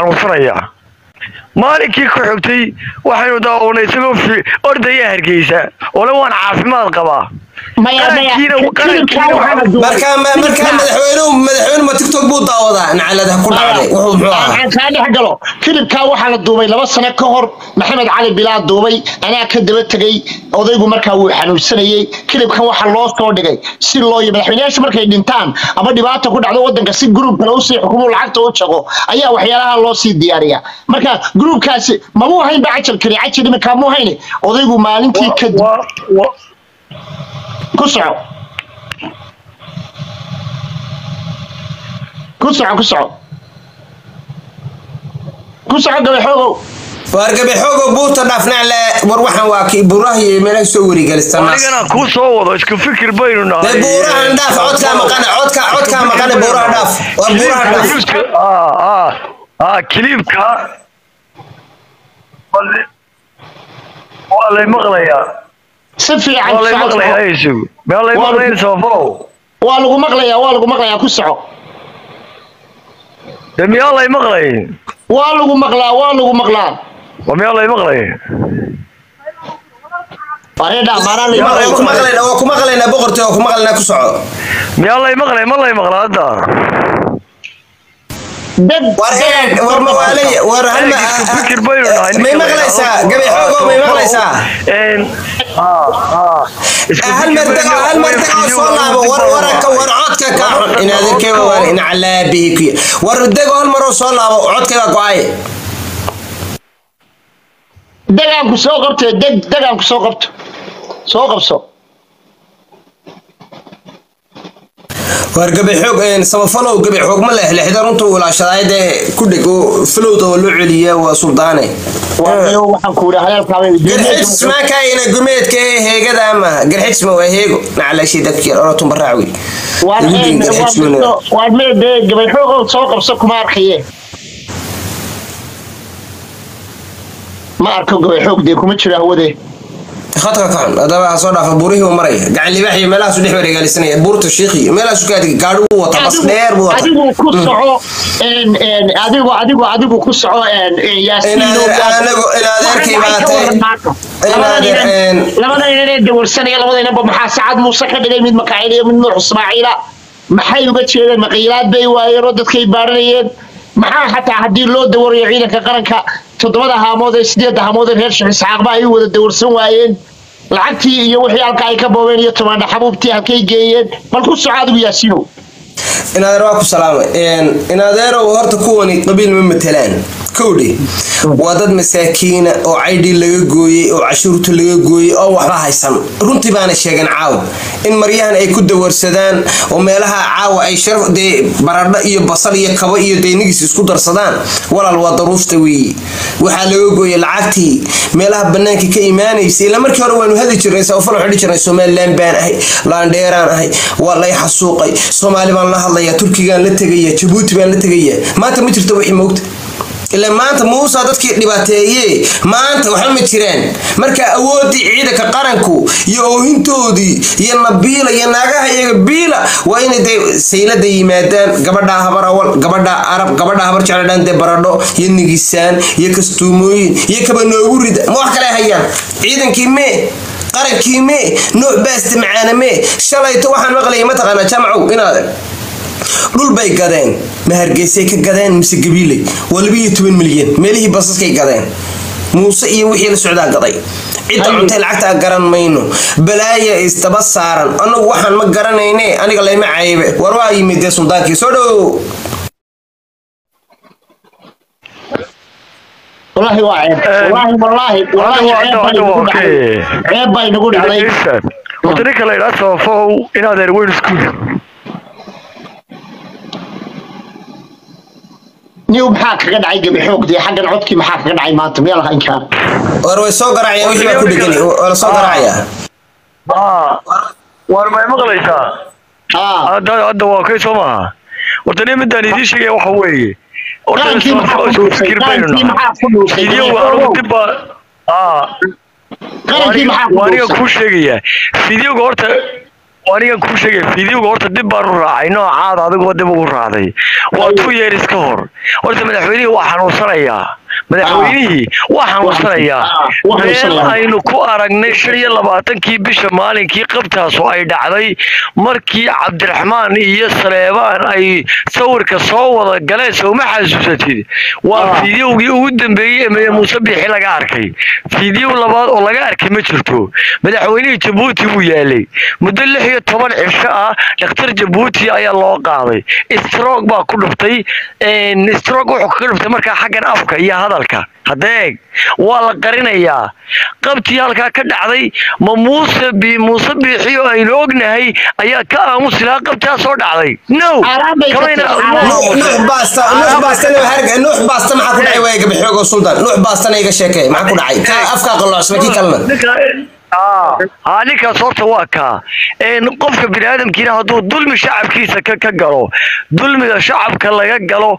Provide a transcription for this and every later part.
xanuunsanayaa maalinkii ku xigtay waxaynu daawanay isagoo fi- ordaya hargeysa ole waan caafimaad qabaa maya maya Qarankiina- kilibkaa qarankiina waxaa la duubay marka ma- marka madaxweynuhu madaxweynuhu ma tiktok buu daawadaa nacalada ku dhacday wuxuu muxuu ahaa aan kaa dhex galo kilibkaa waxaa la duubay laba sano ka hor maxamed cali bilaa duubay anaa ka daba tegey odaygu markaa wuu xanuunsanayey kilibkan waxaa loo soo dhigay si loo madaxweynayaashu markay dhintaan ama dhibaata ku dhacdo wadanka si gruub kale usii xukumu lacagta u jago ayaa waxyaalaha loo sii diyaariya marka gruubkaasi mamuu hayn ba cajalkani cajal iminkaa muu hayni odaygu maalintii kadib Wa- wa- ku soco ku soco ku soco ku soco gabaxoogow wargabe xoogo buurta dhaafnaa le war waxaan waa kii buuraha iyo meelaha soo werigelistan anigana kuu soo wado isku fikir baynu nahay de buurahan dhaaf codkaa maqane codka codkaa maqane buuraha dhaaf war buuraha dhaaf ah ah ah kiliibka Wale- waa lay maqlayaa si fiican waa lay soco, maqlayaa soco. isugu meel lay Waa maqlayn lagu- sababalow waa lagu maqlayaa waa lagu maqlayaa ku soco de miyaa lay maqlayn waa lagu maqlaa waa lagu maqlaa waa miyaa lay maqlayn wareedha maanaa la Yaa, waa ku maqlaynaa waa ku maqlaynaa boqortooy waa ku maqlaynaa ku soco miyaa lay maqlayn ma lay maqlaa hadda dad war eeg war mawaalay war hal ma Eeg, isku fikir baynu nahay may maqlaysaa gabe xoogo may maqlaysaa Een, ah ah isku hal fikir mar baynu dago hal mar dago soo laabo war waraka war codka ka xun in adeerkeeba waar in calaabihi ku war dago hal maroo soo laabo codkayga go-ay degaanku soo qabtee deg degaanku soo qabto soo qabso war gabe xoog een samafalow gabe xoog ma leh lixda runta uu ilaashadaay dee ku dheg oo filowda oo loo celiya waa suldaane waayo waxaan ku yidhi hadalkaabay garxijs maakaayina gumeedka ee heegada ama garxijsma waa heego nacalashi dadkii orotun baraawi waa mee dee gabayxoogow soo qabso kuma arkaye ma arko gabayxoog dee kuma jiro hawade khadka ka xun hadaba ha soo dhaafa buurihii uu maraya gacan libaax iyo meelahaasu dhex wareegaalisanaya buurta shiikhi meelahaasu ka adig gaadhi uu wata bas dheer buu wata adigu ku soco een, een, adigu adigu adigu ku soco een, een, yaasiin oo Inaad- gaar- anagu- inaad arkay Waxay baa ka tahay. waran maanta. Inaad Labada arkay, inan- een- labada inan ee dawarsanaya labadaynaba maxaa sacad muuse ka dhigay mid makaayil iyo mid nuux ismaaciila maxay uga jeedeen maqiilaad bay waayeen oo dadkay baaranayeen maxaa xataa haddii loo dawarayo ciidanka qaranka toddobada haamood ee sideedda haamood ee reer sheekh isxaaqba ay u wada dawarsan waayeen lacagtii iyo wixii halka ay ka boobeen iyo tomaandha xabuubtii halkay geeyeen bal ku soco adigu yaasiinow inaadeer waa ku salaamay inaadeerow horta kuwani qabiil ma matelaan kowdhi waa dad masaakiina oo caydhii laga gooyey oo cashuurta laga gooyey oo waxba haysan runtii baana sheegeen caawa in maryahan ay ku dawarsadaan oo meelaha caawa ay sharaf dee baradho iyo basal iyo kabo iyo deynigiis isku darsadaan walaal waa daruufta weeye waxaa laga gooyey lacagtii meelaha banaanka ka imaanaysa ilaa markii hore waanu hadi jirnay sabafal waxaan dhihi jirnay somaliland baan ahay laandheeraan ahay waa lay xasuuqay soomaali baan la hadlaya turkigaan la tegaya jabuuti baan la tegaya maanta ma jirto wixii moogta ilaa maanta muusa dadkii dhibaateeye maanta waxba ma jiraan marka awoodii ciidanka qaranku iyo oohintoodii iyo nabiila iyo naagaha iyaga biila waa inay dee saylada yimaadaan gabadha habar awal gabadha arab gabadha habar jecladhaan dee baradho iyo nigisaan iyo kastuumooyin iyo kaba noogu rida ma wax kale hayaan ciidankii mee qarankii mee nooc baasta macaana mee shalayto waxaan maqlayay mataqaanaa jaamacow inaad dhul bay gadeen ma hargeysay ka gadeen mise gabiiley waa labiyo toban milyan meelihii basaskay gadeen muuse iyo wixii la socdaa gaday cidda cuntay lacagtaa garan mayno balaaya isdaba saaran annagu waxaan ma garanayne aniga layma caybe war waa yimid dee suldaankii soo dhow والله واعد والله والله والله عيب باي نقول علي wata ninka la idhaa sabafow inaad erweyn iskuul نيو maxaa kaga dhacay gabi xoog dee xaggan codkii maxaa kaga dhacay maanta meel lahayn kaan war way soo garaacayaan wixii baa ku dhegan waa la soo garaacayaa waar may maqlaysaa aa hadda hadda waa kay soo maaha horta nin midaan idiin sheegaya waxa weeye horta qarankii maxaa ku isku dhuusay fikir baynu qarankii nahay maxaa ku dhuusay video anigu dib baa aa qarankii maxaa ku waa aniga dhuusay kuu sheegaya videoga horta anigan kuu sheegay fiidiyowga horta dib baan u raacay noocaada adigoo dib ugu raacday waa two years ka hor horta madaxweynihii waa xanuunsanayaa madaxweynihii waa xanuunsanayaa waa meel xanuunsanayaa. aynu ku aragnay shan iyo labaatankii bisha maalinkii qabtaasu ay dhacday markii cabdiraxmaan iyo saleebaan ay sawirka soo wada galeen sooma xasuusatid waa fiidiyowgii ugu dambeeyey ee muuse biixi laga arkay fiidiyow labaad oo laga arkay ma jirto madaxweynihii jabuuti buu yaalay muddo lix iyo toban cisho ah dhakhtar jabuuti ayaa loo qaaday strog baa ku dhuftay strog wuxuu kaga dhuftay markaa xaggan afka iyo hadalka hadeeg waa la qarinayaa qabtii halkaa ka dhacday ma muuse bi muuse biixi oo aynu ognahay ayaa ka aamusi lahaa qabtaa soo dhacday no Xaaraan bay ka kamayna- tahay, xaaraan. nuux nuux baasta nuux baastana harga nuux baasta maxaa ku dhacay waa iga bixiyoogo sultan nuux baastana iga sheekay maxaa ku dhacay kaa afkaa qalloocsan kii kalena haa ninkaas horta waa kaa Een, qofka biniaadamkiina hadduu dulmi shacabkiisa ka ka galo dulmiga shacabka laga galo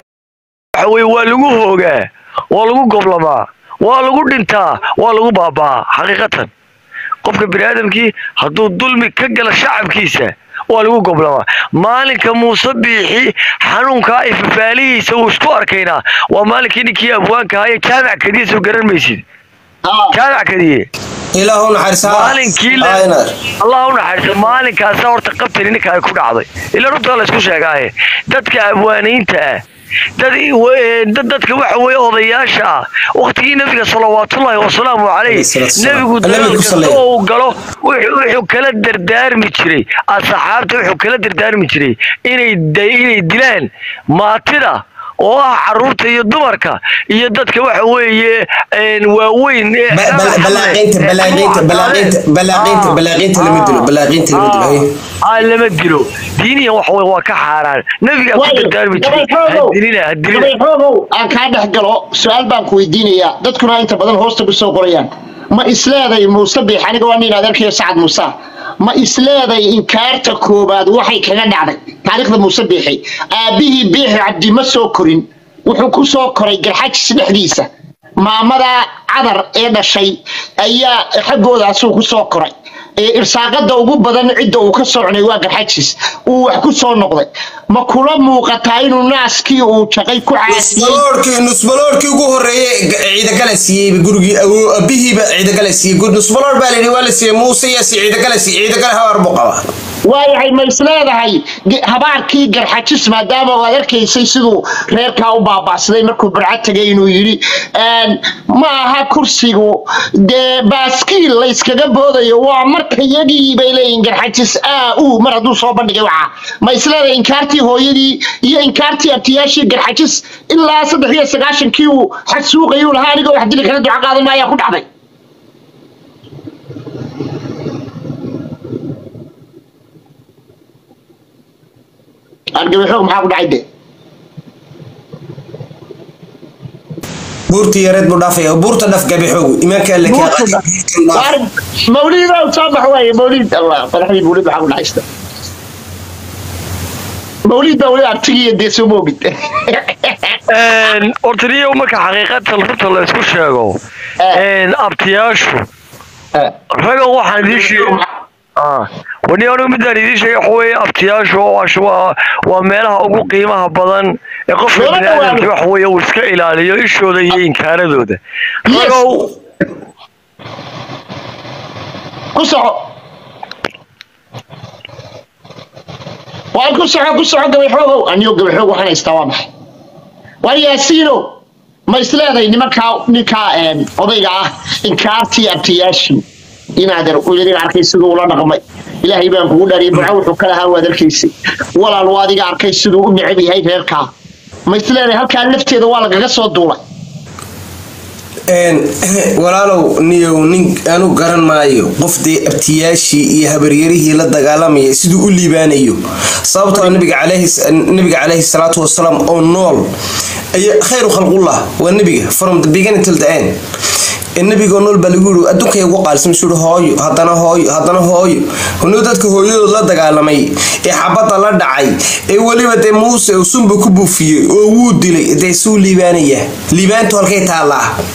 waxa weye waa lagu hoogaa waa lagu goblamaa waa lagu dhintaa waa lagu baabaa xaqiiqatan qofka biniaadamkii hadduu dulmi ka galo shacabkiisa waa lagu goblamaa maalinka muuse biixi xanuunkaa ay fafaalihiisa uu isku arkaynaa waa maalinkii ninkii abwaanka ahaa ee jaamac kadiya soo garan maysid Ah, jaamac kadiye ilaahu naxariisaa maalinkii la allah u naxariiso maalinkaasa horta qabtani ninka ay ku dhacday ila runta la isku sheegaaye dadka abwaaniinta ah dad dad- dadka waxa weeye odayaasha ah waqtigii nabiga salawaatullaahi wasalaamu calayh Alayhi salaatu wasalaam. nebigu Nabiga dagaal ku kasta salleeya. oo uu galo wuxuu wuxuu kala dardaarmi jiray asxaabta wuxuu kala dardaarmi jiray inay da- inay dilaan maatida oo ah caruurta iyo dumarka iyo dadka waxa weeye een, waaweyn ee balaaqiinta balaaqiinta balaaqiinta balaaqiinta balaaqiinta lama dilo balaaqiinta lama dilo haye. aa lama dilo diiniyan wax wey waa ka xaaraan nabigaa ku waayo, dardaarmi jiray gabayxoogow, hadilina hadilina gabayxoogow, aan kaa dhex galo su-aal baan ku weydiinayaa dadkuna inta badan hoosta ku soo qorayaan ma isleeday muuse biix aniga waa nin adeerkayo sacad muuse ma isleeday inkaarta koobaad waxay kaga dhacday taariikhda muuse biixi aabbihii biixi cabdi ma soo korin wuxuu ku soo koray garxajis dhexdiisa maamada cadar ee dhashay ayaa xaggoodaasuu ku soo koray ee irsaaqada ugu badan cidda uu ka socnay waa garxajis uu wax ku soo noqday ma kula muuqataa inuu naaskii uu jaqay ku caasiyey nusbaloorkii nusbaloorkii ugu horeeyey ga- ciidagala siiyey gurigii awoo abihiiba ciidagala siiyey Gu- nusbaloor baa layidhi waa la siiyey muuse iyo si ciidagala siiyey ciidagala habaar buu qabaa waayahay ma isleedahay ge- habaarkii garxajis maadaama aad arkaysay siduu reerkaa u baaba'saday markuu barca tegay inuu yidhi een, ma aha kursigu dee baaskiil layskaga boodayo waa marka yagii bay leeyihin garxajis aa uu mar hadduu soo bandhigay waxa ma isleedahay inkaartii hooyadii iyo inkaartii abtiyaashii garxajis ilaa saddex iyo sagaashankii uu xag suuqayuu lahaa anigoo wax dili kala duco qaadan maayaa ku dhacday argabaxoog maxaa ku dhacay de buurtii yareed buu dhaafaya buurta dhaf gabixoogu imaanka alle kaa Waar- mawlid baa soo bax waaye mawlid allah faraxdii mawlid maxaa ku dhacaysta mawlid baa weli artigiiyo dee soo moogid Een, horta niyo marka xaqiiqatan runta la isku sheego een, abtiyaashu ragan waxaan idiin sheegay wani anigu midaan idiin sheegay waxa weeye abtiyaashu waa waa waa meelaha ugu qiimaha badan ee qofka Meelo biniaadamka dhawaan. waxa weeye uu iska ilaaliyo ishooda iyo inkaaradooda Yes. ragow ku soco waan ku soco ku soco gabayxoogow aniyo gabayxoog waxaan haystaa waa maxay waar yaasiino ma isleedahay nimankaa ninkaa een, odayga ah inkaartii abtiyaashii inaadan idin arkay siduu ula dhaqmay ilaahay baan kugu dhaariyay burco wuxuu ka lahaa waad arkaysay walaal waa adiga arkay siduu u necab yahay reerkaa ma isleedahay halkaa lafteeda waa lagaga soo duulay Een, walaalow niyow nin anu garan maayo qof dee abtiyaashii iyo habaryarihii la dagaalamaya siduu u liibaanayo sababtoo nabiga calayhi nabiga calayhi salaatu wasalaam oo nool ayaa khayru khalqullah waa nabiga from the beginning till the end ee nabigoo nool baa lagu yiri adduunkay ugu qaalsan suu hooyo haddana hooyo haddana hooyo hunuu dadka hooyadood la dagaalamay ee xabadda la dhacay ee weliba dee muuse uu sunba ku buufiyey oo wuu dilay dee suu liibaanaya liibaantu halkay taallaa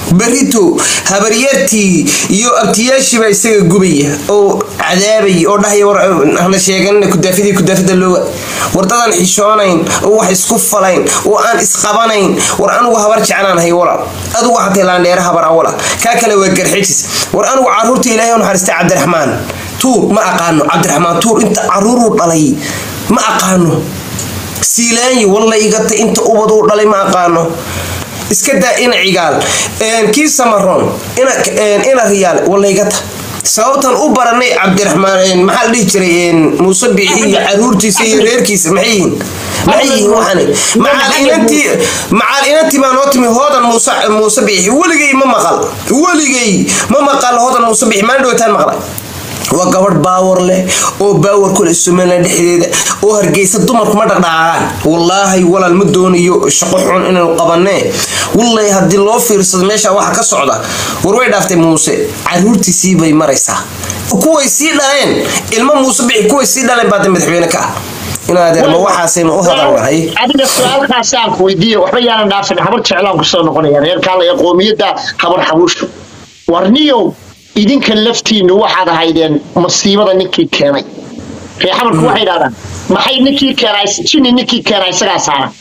berito habaryartii iyo abtiyaashiibaa isaga gubaya oo cadaabaya oo dhahaya war hana sheeganina kudaafidii kudaafida looga wardadan xishoonayn oo wax isku falayn oo aan isqabanayn war anugu habar jeclaan hay wala adugu xatay laandheere habar awala kaa kale waa garxijis war anugu caruurta ilaahay u naxariistay cabdiraxmaan tuur ma aqaano cabdiraxmaan tuur inta caruuruu dhalay ma aqaano siilaanyi walla igata inta ubaduu dhalay ma aqaano iska daa ina cigaal kii samaroon ina riyaal walla igata sababtan u baranay cabdiraxmaan maxaa la dhihi jiray muuse biixi iyo caruurtiisa iyo reerkiisa maxay yihiin maxay yihiin waxani macaal inantii macaal inantii baa noo timi hoodan muuse muuse biixi weligay ma maqal weligay ma maqal hoodan muuse biixi maalin dhowtaan maqlay waa gabadh baawar leh oo baawar kule somalilan dhexdeeda oo hargeysa dumarku ma dhaqdhaqaaqaan wallaahi walaal ma doonayo shaqo xun inaynu qabanee wallaahi haddii loo fiirsado meesha waxa ka socda war way dhaaftay muuse caruurtiisii bay maraysaa kuway sii dhaleen ilmo muuse bixi kuway sii dhaleen baada madaxweyne ka ah inaadeer ma waxaasaynu u hadalnahay adiga su-aalkaasi aan ku weydiiye waxba yaanan dhaafin habar jeclaan kusoo noqonaya reerkaala ee qoomiyadda habar xabuusha warniyow idinka laftiinu waxaad ahaydeen masiibada ninkii keenay ree xamarku waxay idhahdaan maxay ninkii keenay jini ninkii keenay isagaa saaran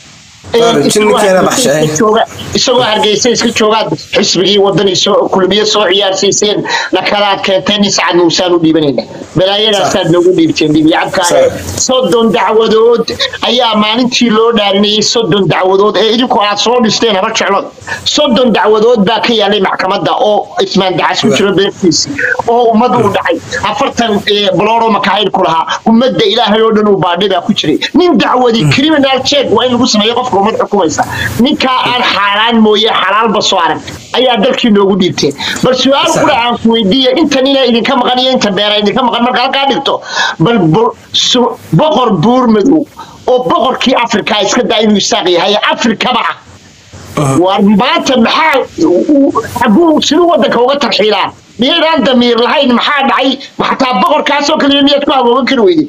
isagoo hargeysa iska joogaad xisbigii wadani kulmiye soo ciyaarsiiseen nakadaad keenteen nin sacad muusaan u dhiibanayna balaayadaasaad noogu dhiibteen dhibiyacabkaae soddon dacwadood ayaa maalintii loo dhaarinayay soddon dacwadood ee idinku aad soo dhisteen haba jeclood soddon dacwadood baa ka yaalay maxkamadda oo ismaan dacas ku jiro beertiisa oo ummad uu dhacay afartan balooro makahayd ku lahaa ummadda ilaahay oo dhan uu baadhay baa ku jiray nin dacwadi criminal check waa in lagu sameeyo qofka ummad xukumaysa ninkaa aan xaaraan mooye xalaalba soo arag ayaa dalkii noogu dhiibteen bal su-aal kula aan ku weydiiya inta nina idinka maqan iyo inta beera idinka maqan marka halkaa dhigto bal boqor buur madow oo boqorkii afrika iska daa inuu isaaq yahay afrikaba ah war maanta maxaa xaguu siduu wadanka uga tarxiilaa miyaydaan damiir lahayn maxaa dhacay xataa boqorkaasoo kaliya miyaad ku haboogan kari weyday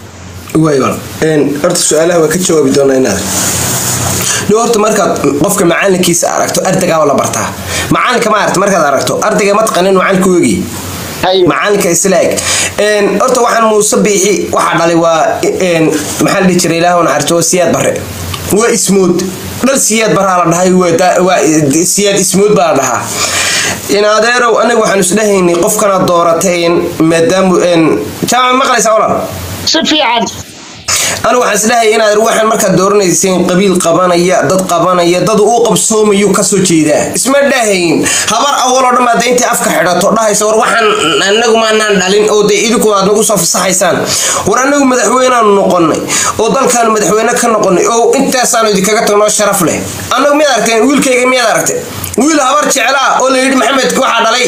horta su-aalaha waa ka jawaabi doonaa inaad dhow horta markaad qofka macalinkiisa aragto ardaygaa la bartaa macalinka ma aragto markaad aragto ardayga ma taqanin macalinka ogi macalinka islaag horta waxaan muuse biixi waxaa dhalay waa maxaa la dhihi jiray ilaah naxariisto waa siyaad bare waa ismood dhal siyaad baraa la dhahay waa siyaad ismood baa la dhahaa in adeerow anaga waxaan isdhahaynay qofkanaad doorateen maadaamu jaamac maqlaysaa walaal si fiican anigu waxaan isdhahay inaad waxaan markaad dooranayseen qabiil qabanaya dad qabanaya dad uu qabsoomayu kasoo jeedaa isma dhahayn habar awaloo dhan baad intay afka xidhato dhahaysa war waxaan anagu maanaan dhalin oo dee idinku aad nagu soo fasaxaysaan war anagu madaxweyneaanu noqonay oo dalkaanu madaxweyne ka noqonay oo intaasaanu idinkaga tagnoo sharaf leh anagu miyaad aragteen wiilkayga miyaad aragtay wiil habar jeclaa oo la yidhi maxamed waxaa dhalay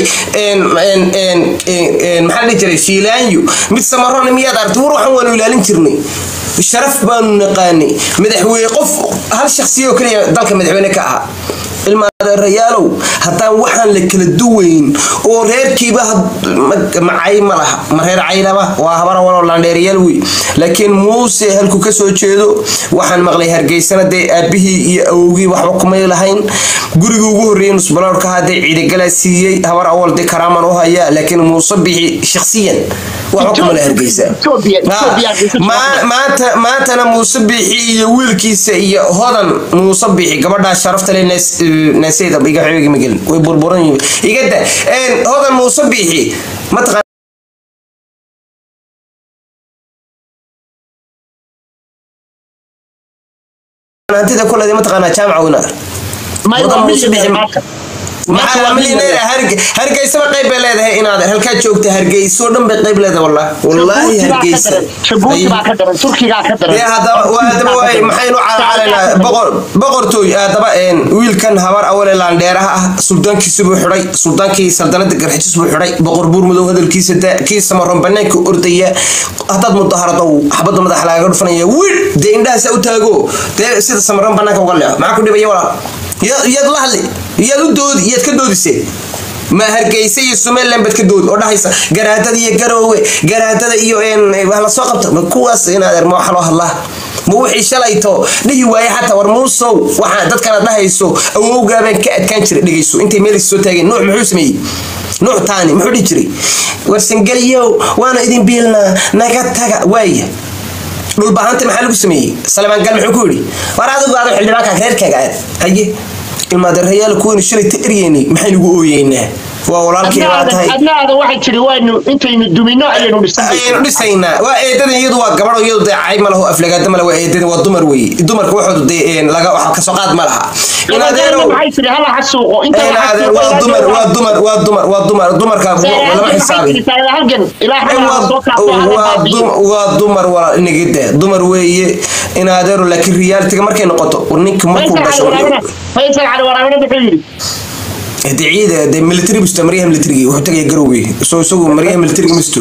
maxaa dhihi jiray shiilaanyo mid samarona miyaad aragtay war waxaan waanu ilaalin jirnay sharaf baanu naqaanay madaxweyne qof hal shaksiya oo keliya dalka madaxweyne ka ahaa ilmaadeerayaalow haddaan waxaan la kala duwayn oo reerkiiba macay ma laha ma reer caylaba waa habar awaloo laandheerayaal wey laakiin muuse halku ka soo jeedo waxaan maqlay hargeysana dee aabihii iyo awowgii waxba kumay lahayn gurigii ugu horreeyay nusbaloorka hadee ciidagalaa siiyey habar awal dee karaaman u haya laakiin muuse bixi shaksiyan waxba kuma la hargeysa maanta maantana muuse bixi iyo wiilkiisa iyo hodan muuse bixi gabadhaa sharafta le naasayda iga xeegi magelin way burburan yihiin igada hodan muuse bixi mataqaan hantida ku leeday mataqaanaa jaamaca winaar hodan muuse bixi hargeysaba qayb bay leedahay inaad halkaa joogta hargeyso dhan bay qayb leedahay wallah wallaahi hargeysa maxaynu calacalanaa boqortooy haddaba wiilkan habar awale laandheeraha ah suldaankiisa buu xidhay suldaankii saldanada garxijis buu xidhay boqor buur madow hadalkiisa da kii samaroon banaanka ordaya haddaad mudaharado xabadda madaxa lagaga dhufanaya wiil dee indhahaasa u taago dee sida samaroon banaanka uga leexo maxaa ku dhibaya walaal yaad la hadli yaad u doodi yaad ka doodisee ma hargeysa iyo somaliland baad ka doodi oo dhahaysa garaadada iyo garoowe garaadada iyo la soo qabta kuwaas inaad erma waxa loo hadlaa ma wixii shalayto dhihi waaye xataa war muusow waxaa dadkana dhahayso awowgaabaan ka adkaan jiray dhegayso intay meel soo taageen nuux muxuu sameeyey nuux taani muxuu dhihi jiray warsangelyow waana idin biilnaa naga taga waaya dhulbahanta maxaa lagu sameeyey salamaangal muxuu ku yidhi war adigu aadu xildhibaanka reerkaaga aad haye ilmaadeerayaal kuwaynu shalay ta eryeynay maxaynugu ooyeynaa waa walaalkii baa tahay adnaada waxay tiri waynu intaynu dumino ayaynu dhisan ayaynu dhisaynaa waa eedadan iyadu waa gabadho iyadu dee cayb ma laho aflagaada ma laha waa eedadan waa dumar weeye dumarka waxoodu dee laga waxa kasoo qaad ma laha in adeerow maxay tiri hala xasuuqo inta in adeer waa dumar waa dumar waa dumar waa dumar dumarka lama xisaabi halgan ilaa waa dumar waa nigide dumar weeye in adeero laakiin realitiga markay noqoto ninka markuu dhasho faysal cali waraabina muxuu yidhi de ciida de military misto maryaha militariga wuxuu tagaya garowgey soo isagu maryaha militariga misto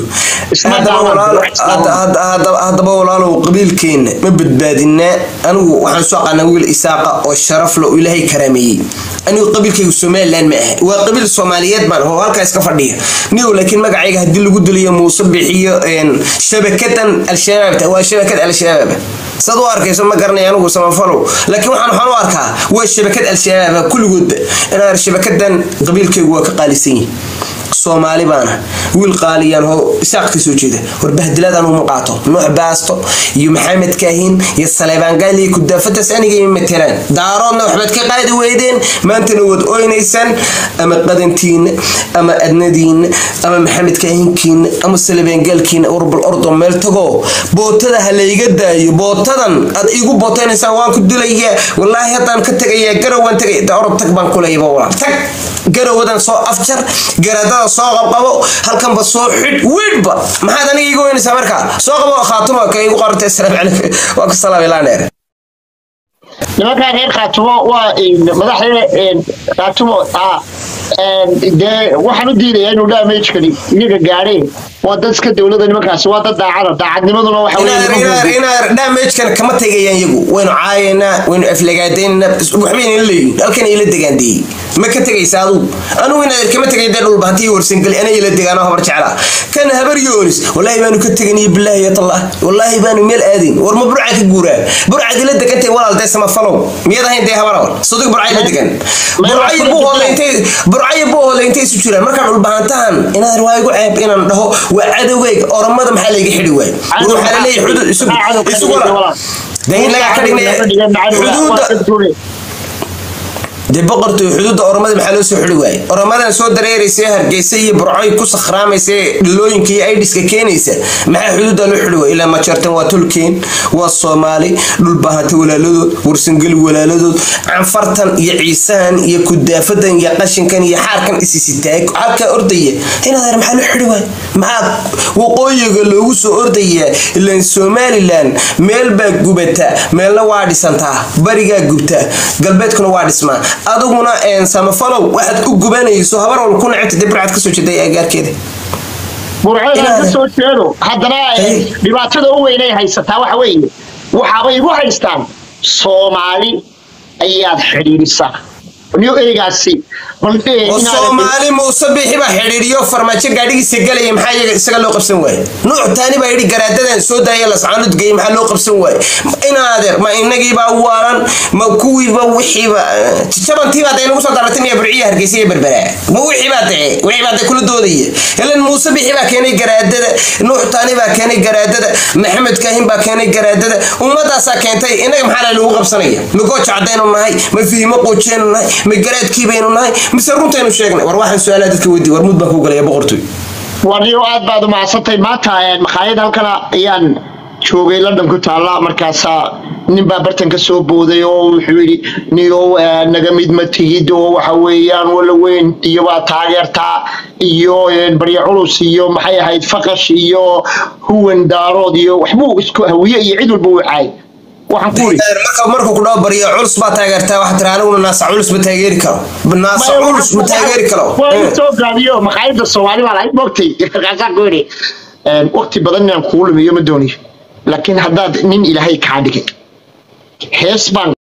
haddaba walaalow qabiilkeena ma badbaadinaa anigu waxaan soo aqaanaa wiil isaaqa oo sharaf le oo ilaahay karaameeyey anigu qabiilkaygu somaliland ma aha waa qabiil soomaaliyeed baan oo halkaa iska fadhiya niyow laakiin magacayga haddii lagu diliyo muuse bixiyo shabakadan al-shabaabta waa shabakad al-shabaab sad u arkayso ma garanay anigu samafalow laakiin waxaan waxaan u arkaa waa shabakad al-shabaaba kulligoodba inaan shabakadan qabiilkaygu waa ka qaalisan yihin soomaali baana wiil qaaliyaan oo isaaq ka soo jeeda warbahdiladan uma qaato nuux baasto iyo maxamed kaahin iyo saleebaan gaali iyo kudaafadaas anigay matelaan daaroodna waxbaad ka qaadi weydeen maantana waad oynaysaan ama qadantiina ama adnadiina ama maxamed kaahinkiina ama saleebaan gaalkiina warbal ordo meel tagoo bootada ha layga daayo bootadan aad igu bootaynaysaa waan ku dilayaa wallaahi haddaan ka tegayaa garow waan tegay da orod tag baan kulayaba walaal tag garowadan soo afjar garaadada soo qabqabo halkanba soo xidh wiidhba maxaad aniga igu weynaysaa markaa soo qabo khaatuma ka igu qorantay asalaam calaykum waa ku salaam ilaaneer nimankaa reer khaatumo waa madaxda khaatumo dee waxaan u diidaya inuu damagekani iyaga gaadheen waa dad iska dowlada nimankaasi waa dad daacada daacadnimaduna waxa inaad damagekan kama tegayaan iyagu waynu caayaynaa waynu aflagaadaynaa waxbayna leeyihin halkan ila degaandeeyey ma ka tegaysa adugu anugu inaad kama tegay dee dhulba haddii warsangeli ana ila degaan oo habar jeclaa kan habar yoonis wallaahi baanu ka teganiyo bilaahi yatallah wallaahi baanu meel aadin war ma burca ka guuraa burcad ila degantay walaal dee samafalow miyaad ahayn dee habar awal sadig burca ila degan burcayo buu hoodlay intay burcayo buu hoodlay intay isu jiraan markaan dhulbahantahan inaad waa igu ceeb inaan dhaho waa cadowgayga oromada maxaa layga xidhi waay war waxaa laleeyahay xudud isugu isugu dahin lagaa ka dhignay xuduudda dee boqortooy xuduudda oromada maxaa loo soo xidhi waayey oromadan soo dareeraysa hargeysa iyo burcoy ku sakhraamaysa dhilooyinka iyo aidiska keenaysa maxaa xuduudda loo xidhi waayey ilaa majartan waa tolkeen waa soomaali dhulbahanta walaaladood warsangeli walaaladood canfartan iyo ciisahan iyo kudaafadan iyo qashinkan iyo xaarkan isisitaag halkaa ordaya inaad maxaa loo xidhi waayey maxaa waqooyiga loogu soo ordayaa ilaan somalilan meel baa gubata meelna waa dhisantaa barigaa gubta galbeedkuna waa dhismaa adiguna samafalow waxaad u gubanayso habar wal ku necebta dee burcad kasoo jeeday agaarkeeda burcada ka soo jeedo haddana dhibaatada u weynay haysataa waxa weeye waxaabay igu haystaan soomaali ayaad xidhiidhisaa niyo ereygaasi soomaali muuse bixi baa xidhiidhiyo farmaajo gaadhigiisa galaya maxaa iyaga isaga loo qabsan waaye nuuc taani baa yidhi garaadadan soo daaya lascaanud geeyay maxaa loo qabsan waaye inaadeer ma inagiibaa waalan ma kuwiiba wixiiba jabantiibaa dee nagu soo daratay miya burciya hargeysa iyo berberaa ma wixiibaa dee wixiibaa dee kula doodaya ilan muuse bixi baa keenay garaadada nuuc taani baa keenay garaadada maxamed kaahin baa keenay garaadada ummadaasaa keentay inaga maxaa lagu qabsanaya ma gooja cadaynu nahay ma fihimo qoojeynu nahay ma garaadkii baynu nahay mise runtaynu sheegnay war waxaan su-aalaha dadka weydiy war mud baan kuu galaya boqortooy waniyo aad baad umahadsantay maanta makhaayad halkana ayaan joogay london ku taalla markaasaa nin baa bartan ka soo booday oo wuxuu yidhi niyow naga mid ma tigid oo waxa weeyaan wala weyn iyo waa taageertaa iyo barya culus iyo maxay ahayd faqash iyo huwan daarood iyo waxbuu isku hawiye iyo cid walba uu caay waxaan ku iri markuu ku dhaho barya culus baa taageertaa waxaa tira aniguna naasa culus ma taageeri karo naasa culus ma taageeri karo soo gaabiyo maqaayada soomaali baa lahayd moogtay markaasaan ku iri waqti badan inaan kugu lumiyo ma dooniyo laakiin haddaad nin ilaahay kaa dhigay hees baan